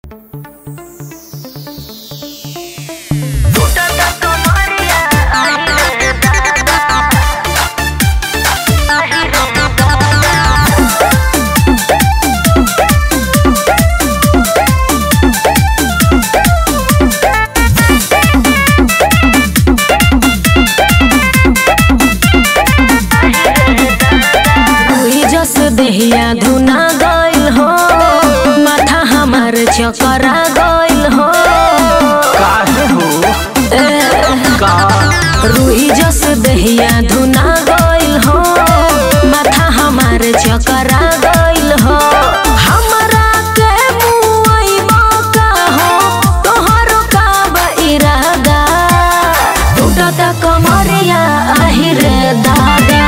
चकरा गइल हो काहे हो का रुई जस दहिया धुना गइल हो माथा हमार चकरा गइल हो हमरा के मुआइबा का हो तोहरो का बा इरादा टूटत कमरिया आहिर दादा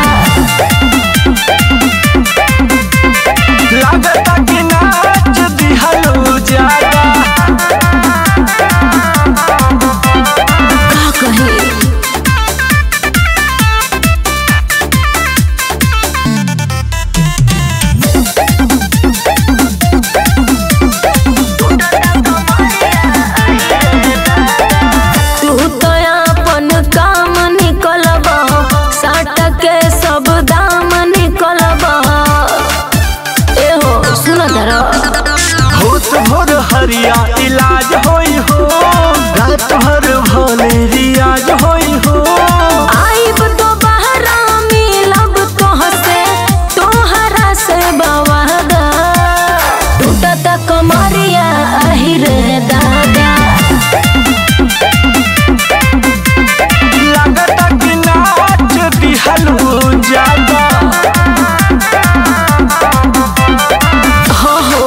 लागता कि नाच दिहलो ज्यादा का कही तू तो अपन काम निकलब साट के सब दाम निकलब एहो सुन दर होत भोर हरिया इलाज होई हो रात भर भले रियाज होई हो आइब तो बहरा मिलब तोहसे तोहरा से बवादा टूटत कमरिया आहिर दादा लागता कि नाच दिहलो ज्यादा हो हो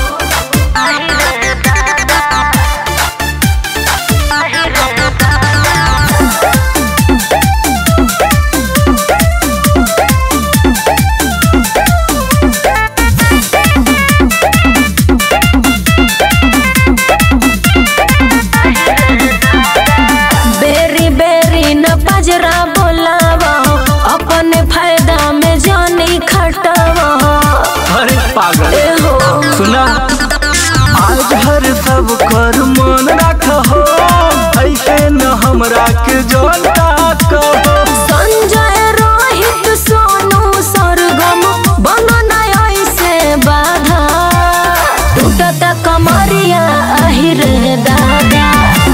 बेरी बेरी न पजरा बोलावा अपने फायदा में जानी खटावा अरे पागल एहो सुना आज हर सब कर मन रख हो ऐसे न हमरा के जोलता कहो संजय रोहित सोनू सरगम बनना ऐसे बाधा टूटत कमरिया आहिर दादा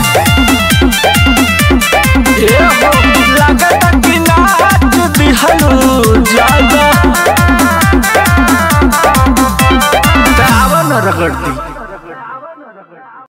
ए हो लागता कि नाच दिहलो ज्यादा तावन रगड़ती